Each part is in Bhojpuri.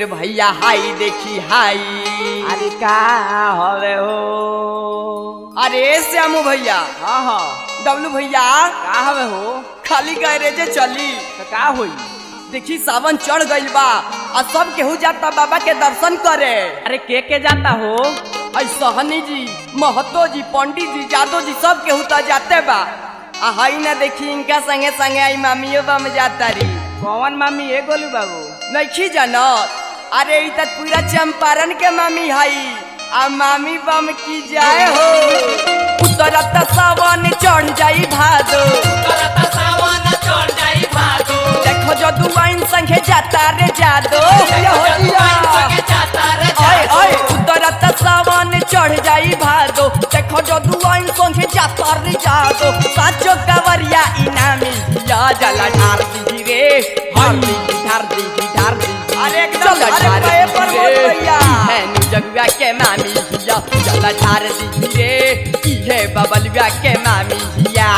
भैया हाई देखी हाई अरे का हवे हो अरे श्यामू भैया हाँ हाँ डब्लू भैया का हवे हो खाली गैरेजे चली तो का होई देखी सावन चढ़ गइल बा आ सब केहू जाता बाबा के दर्शन करे अरे के के जाता हो आई सहनी जी महतो जी पंडित जी जादव जी सब केहू तो जाते बा आ हई ना देखी इनका संगे संगे आई मामियो बम जाता रही कौन मामी ए गोलू बाबू नहीं जानत अरे ई तक पूरा चंपारण के मामी हई आ मामी बम की जाए हो उतरत सावन चढ़ जाई भादो देखो जो दुआइन संगे जाता रे जादो ओए ओए उतरत सावन चढ़ जाई भादो देखो जो दुआइन संगे जाता रे जादो साचो कवरिया इनामी या जला ढार दी रे हर दी ढार दी ढार दी अरे एकदम अरे पे पर मोट भैया है नु जगुआ के मामी या जला ढार दी रे ई है बबलुआ के मामी या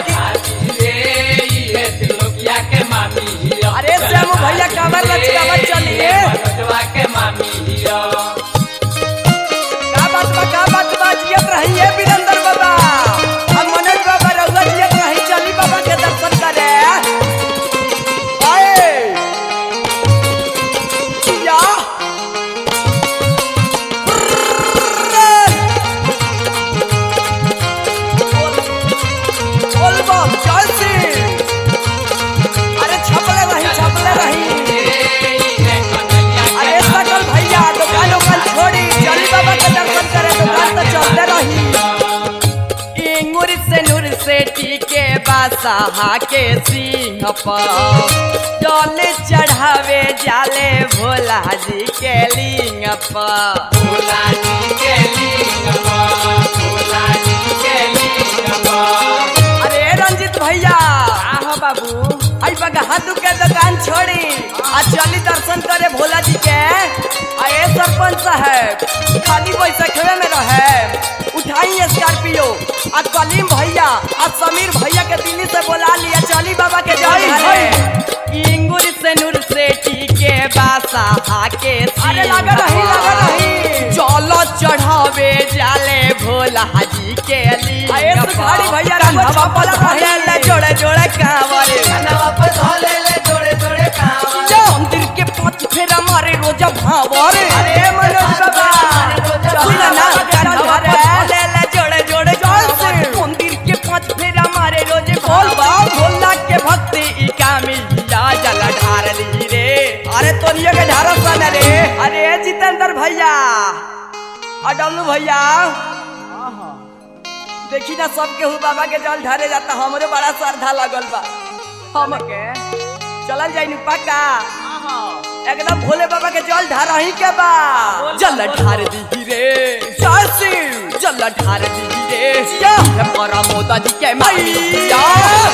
अरे श्यामू भैया कावर लचकावर चलिए का बात बा का बात बा जियत रहिए वीरेंद्र बाबा हम मनोज बाबा रउआ जियत रही चली बाबा के दर्शन करे आए या बोल बम जय श्री अरे छपले रही छपले रही अरे सकल भैया दुकान उकान छोड़ी चली बाबा के दर्शन करे दुकान तो चलते रही इंगुर से नूर से टीके बासाहा के सिंह पर जल चढ़ावे जाले भोला जी के लिंग पर अरे रंजित भैया का हो बाबू आई बगहादू के दुकान छोड़ी आ चली दर्शन करे भोला जी के आ ए सरपंच साहब खाली बैसखवे में रहे उठाई स्कॉर्पियो आ कलीम भैया आ समीर भैया के दिल्ली से बुला लिया चली बाबा के जाई है इंगुर से नूर से टीके बासा हाके अरे लगा रही, लगा रही। चलो चढ़ावे जाले भोला जी के लिए आ ए सुखाड़ी भैया रंगवा कंधवा पर छपला रही। धरे ले जोड़े जोड़े कांवरे मंदिर के पांच फेरा मारे रोजा भावर अरे मनोज बाबा सुना ना कंधवा पर धरे ले जोड़े जोड़े कांवरे मंदिर के पांच फेरा मारे रोजे बोल बा भोला के भक्ति ई कामी या जल ढार ली रे अरे तोनियो के ढारो सन रे अरे जितेंद्र भैया और डब्लू भैया देखी ना सब केहू बाबा के जल ढारे जाता हमरे बड़ा श्रद्धा लगल बा हम के चलल जाई नु पक्का एकदम भोले बाबा के जल ढार ही के बा जल ढार दी रे चासी जल ढार दी रे या है परमोदा जी के मैया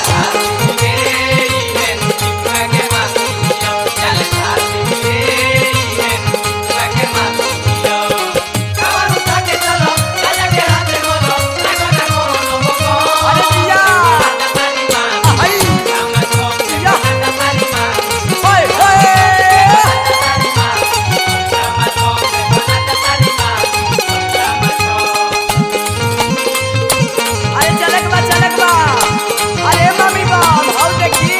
अरे दिया आई दिया ओए ओए अरे चलक बा चलक बा अरे मम्मी बा भाव देखी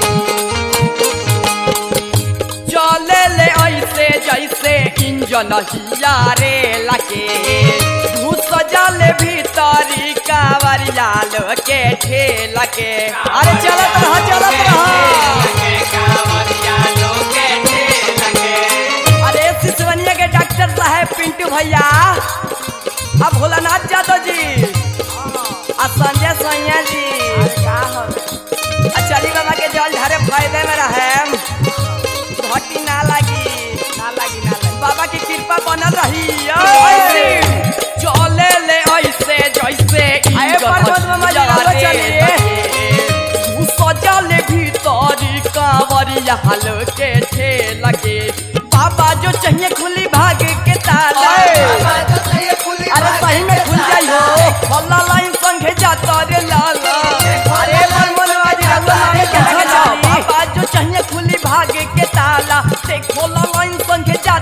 चले ले ऐसे जैसे इंजन हिया रे लगे घुस जाले भीतरी कावरिया लो के ठेल के अरे चलत रहा चलत रहा अरे सिसवनिया के डॉक्टर साहब पिंटू भैया अब भोलानाथ यादव जी आ संजय सैया जी का हवे आ चली बाबा के जल ढारे फायदे में रहे घटी ना लगी ना लगी ना लगी बाबा की कृपा बनल रही ऐसे चले ले ऐसे जैसे आए इंजन पर्वत मामा जी, हथियारे रउआ चलिए। लगे। उ सजल भीतरी कांवरिया हल के ठेल के बाबा जो चाहिए खुली भाग के ताला अरे सही में खुल जाई हो हल्ला लाइन संगे जाता रे लाला अरे मनमोहनवा जी रउआ नाम के अच्छा, जानी बाबा जो चाहिए खुली भाग के ताला देखो ला लाइन संगे जा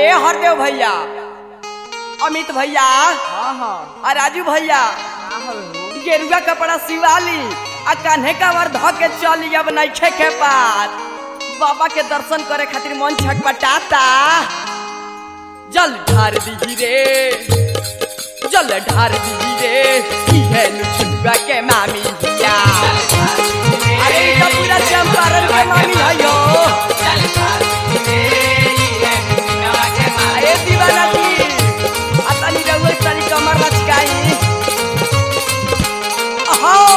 ए हरदेव भैया अमित भैया हाँ हाँ आ राजू भैया का हो गेरुआ कपड़ा सिवाली आ कान्हे का वर ध के चली अब नइखे के पार बाबा के दर्शन करे खातिर मन छटपटाता जल ढार दी रे जल ढार दी रे इहे लुचुआ के मामी भैया अरे ई तो पूरा चंपारण के मामी भयो अरे दीवाना जी आ तनी रउआ तनी कमर लचकाई अहो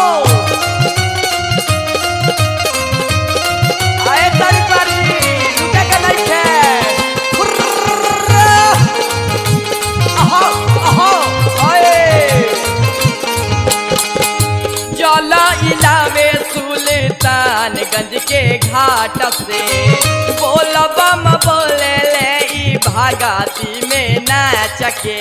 आए तारी पारी रुके के नहीं थे फुर्र। अहो अहो आए जल इलावे सुल्तानगंज के घाट से बोलबम बोले ले ई भागती में नाच के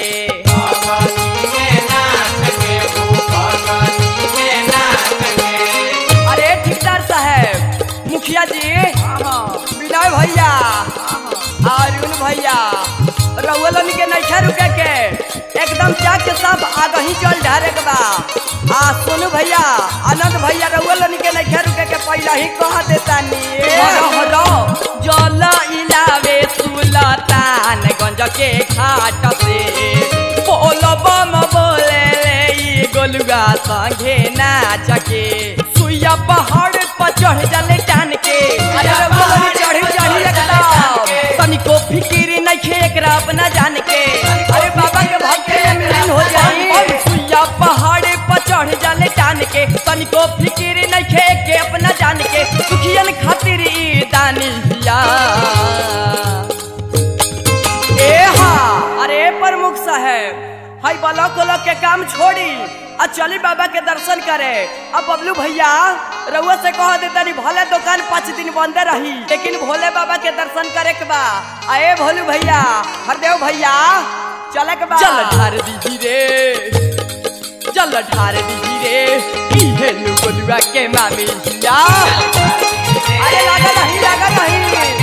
अरे ठेकेदार साहब मुखिया जी विनय भैया अरुण भैया रउलन के नैठा रुके के एकदम चाक के सब आगे ही चल ढारे के बा आ सोनू भैया आनंद भैया रउलन के नैठा रुके के पहला ही कह देता नी जल इलावे सुलतान गंज के घाट से बोलबम बोले ले ई गोलुआ संगे नाच के सुइया पहाड़ पर चढ़ जाले टान के अरे बोलनी चढ़ी चढ़ी एकदम तनिको फिकिर नइखे एकरा अपना जान के अरे बाबा के भक्त में मिलन हो जाई सुइया पहाड़ पर चढ़ जाले टान के तनिको फिकिर नइखे के अपना जान के सुखियन खातिर ई दानी हिया ए हा अरे प्रमुख साहब हाई ब्लॉक उलॉक के काम छोड़ी आ चली बाबा के दर्शन करे अब बबलू भैया रउआ से कह देता नहीं भले दुकान पाँच दिन बंद रही लेकिन भोले बाबा के दर्शन करे के बा आए भोलू भैया हरदेव भैया चले के बा चल ढार दीजी रे चल ढार दीजी रे इहे नु गोलुआ के मामी जा अरे लागा नहीं लागा नहीं